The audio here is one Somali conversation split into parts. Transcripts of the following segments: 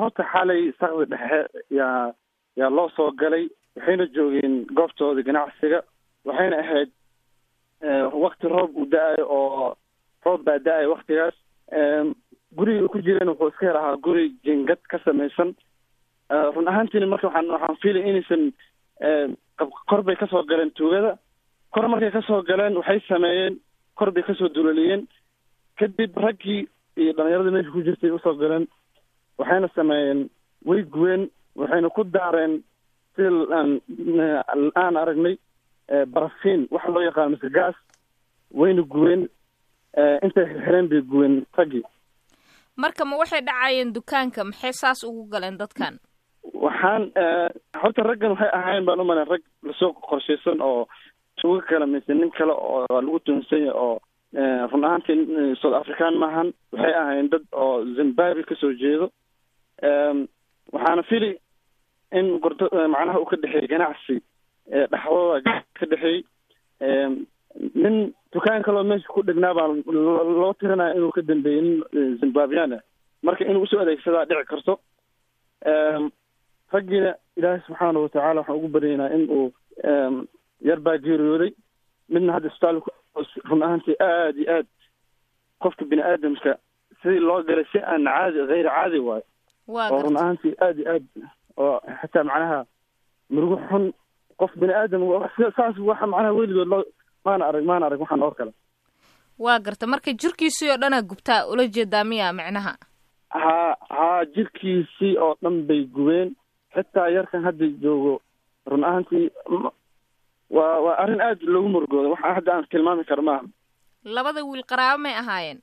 horta xalay sakdi dhexe yaa yaa loo soo galay waxayna joogeen goobtooda ganacsiga waxayna ahayd wakti roob uu da-ayo oo roob baa da-ayo waktigaas guriga ku jireen wuxuu iska yar ahaa guri jingad ka samaysan run ahaantiina marka waxaan waxaan fiilay inaysan kor bay kasoo galeen tuugada kor markay kasoo galeen waxay sameeyeen kor bay kasoo duloliyeen kadib raggii iyo dhalinyaradii meesha ku jirtay usoo galeen waxayna sameeyeen way guween waxayna ku daareen sida aan aan aragnay barafiin waxa loo yaqaano mise gas wayna guween intay xirxireen bay guween raggii marka ma waxay dhacayeen dukaanka maxay saas ugu galeen dadkan waxaan horta raggan waxay ahaayeen baan umalayn rag lasoo qorshaysan oo tuugo kale mise nin kale oo lagu tuhunsan yahay oo run ahaantii south african maahan waxay ahaayeen dad oo zimbabwe kasoo jeedo waxaana fili in gordo macnaha uu ka dhexeeyey ganacsi dhexdooda ka dhexeeyey nin dukaan kaloo meesha ku dhegnaa baa loo tirinaya inuu ka dambeeyey nin zimbabwean ah marka inuu usoo adeegsadaa dhici karto raggiina ilaahay subxaana watacaala waxaan ugu baryaynaa in uu yar baa geeriyooday midna hadda isbitaalka run ahaantii aada iyo aad qofka bini aadamka sidii loo galay si aan caadi hayr caadi waayo oo run ahaantii aada iyo aad oo xataa macnaha murugo xun qof bini aadam saas waxa macnaha weligood loo maana arag maana arag waxaan or kale waa garta marka jirkiisii oo dhanaa gubtaa ula jeedaa miya micnaha ha haa jirkiisii oo dhan bay gubeen xitaa yarkan hadda joogo run ahaantii waa waa arrin aad loogu murugooda waxaa hadda aan tilmaami karo maaha labada wiil qaraabo may ahaayeen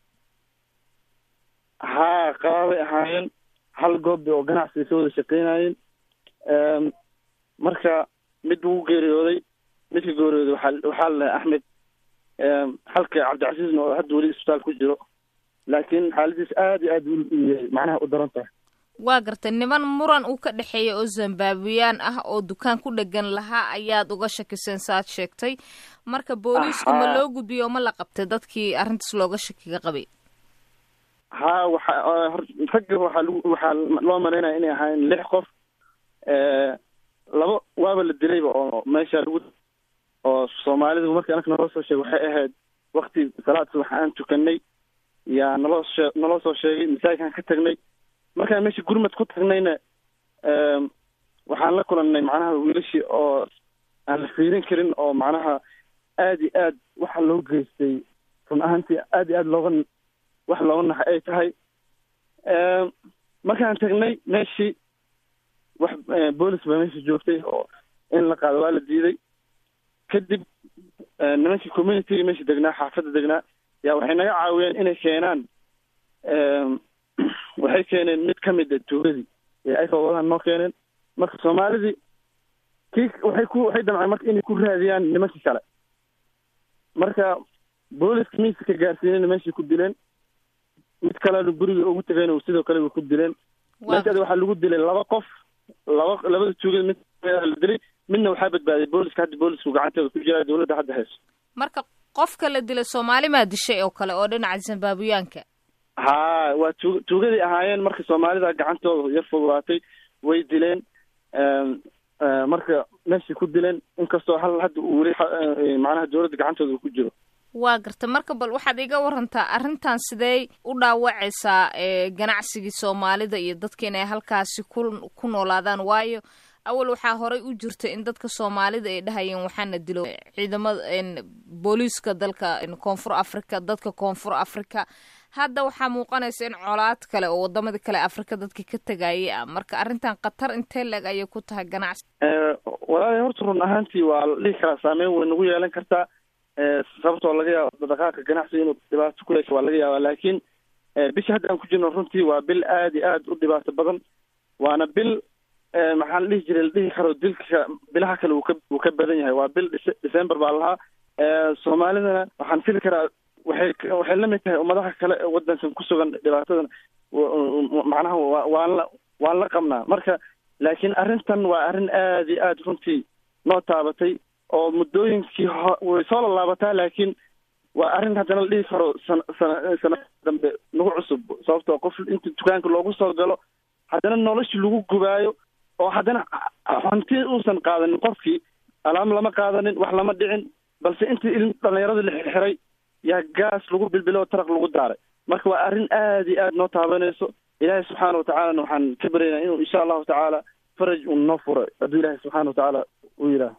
haa qaraabay ahaayeen hal goob bay oo ganacsiga ka wada shaqeynayeen marka mid wuu geeriyooday midka geeriyooday waxaa waxaa lalahay axmed halka cabdicasiisna oo hadda weli isbitaal ku jiro laakiin xaaladiis aada iyo aad macnaha u daran tahay waa gartay niman muran uu ka dhexeeya oo zimbabweyaan ah oo dukaan ku dhegan lahaa ayaad uga shakiseen saaad sheegtay marka booliisku ma loo gudbiyo ma la qabtay dadkii arrintaas looga shakiga qabay ha waxa ragga waxaa lagu waxaa loo malaynaya inay ahaayeen lix qof laba waaba la dilayba oo meesha lagu oo soomaalidu markii anaka naloo soo sheegay waxay ahayd wakti salaad subax aan tukanay yaa naloo shee naloo soo sheegay masaajidkaan ka tagnay markaan meesha gurmad ku tagnayna waxaan la kulannay macnaha wiilashii oo aan la fiirin karin oo macnaha aada iyo aad waxa loo geystay run ahaantii aada iyo aad looga wax looga naxay ay tahay markaan tagnay meeshii wax boolis baa meesha joogtay oo in la qaado waa la diiday kadib nimankii communityga meesha degnaa xaafadda degnaa yaa waxay naga caawiyeen inay keenaan waxay keeneen mid ka mid a tuugadii ee ay fawadahan noo keeneen marka soomaalidii kii waxay ku waxay damceen marka inay ku raadiyaan nimankii kale marka booliska miiska ka gaarsiinayna meeshay ku dileen mid kalena guriga ugu tegayna sidoo kale way ku dileen meeshaada waxaa lagu dilay laba qof laba labada tuugada mid la dilay midna waxaa badbaaday booliska hadda boolisku gacanteeda ku jiraa dawladda hadda hayso marka qofka la dilay soomaali maa dishay oo kale oo dhinaca zimbabweyaanka haa waa tu tuugaday ahaayeen marka soomaalida gacantooda yar fududaatay way dileen marka meeshay ku dileen inkastoo hal hadda uu weli macnaha dawladda gacantooda ku jiro waa garta marka bal waxaad iga warantaa arrintan sidee u dhaawacaysaa ganacsigii soomaalida iyo dadka inay halkaasi ku ku noolaadaan waayo awal waxaa horey u jirta in dadka soomaalida ay dhahayeen waxaana dilo ciidamada booliiska dalka koonfur africa dadka koonfur africa hadda waxaa muuqanaysa in colaad kale oo wadamada kale africa dadka ka tegayay ah marka arrintan khatar intee leeg ayay ku tahay ganacsi walaali horta run ahaantii waa la dhihi karaa saameyn way nagu yeelan kartaa sababtoo laga yaabo dhaqaaqa ganacsiga inuu dhibaato ku yeesho waa laga yaabaa laakiin bisha hadda aan ku jirno runtii waa bil aada iyo aada u dhibaato badan waana bil maxaa la dhihi jiray la dhihi karo dilka bilaha kale uu ka uu ka badan yahay waa bil december baa lahaa soomaalidana waxaan fili karaa waxay waxay la mid tahay ummadaha kale ee waddankan ku sugan dhibaatadan macnaha wa waan la waan la qabnaa marka laakiin arrintan waa arrin aada iyo aada runtii noo taabatay oo muddooyinkii ho way soo lalaabataa laakiin waa arrin haddana la dhihi karo sana sana sana dambe nagu cusub sababtoo qof inta dukaanka loogu soo galo haddana noloshii lagu gubaayo oo haddana hanti uusan qaadanin qofkii alaam lama qaadanin wax lama dhicin balse intii il dhallinyaradii la xirxiray yaa gaas lagu bilbilo taraq lagu daaray marka waa arrin aad iyo aad noo taabanayso ilaahay subxaana watacaalana waxaan ka baryaynaa inuu insha allahu tacaala faraj uu noo furo hadduu ilaahay subxaana watacaala uu yidhaah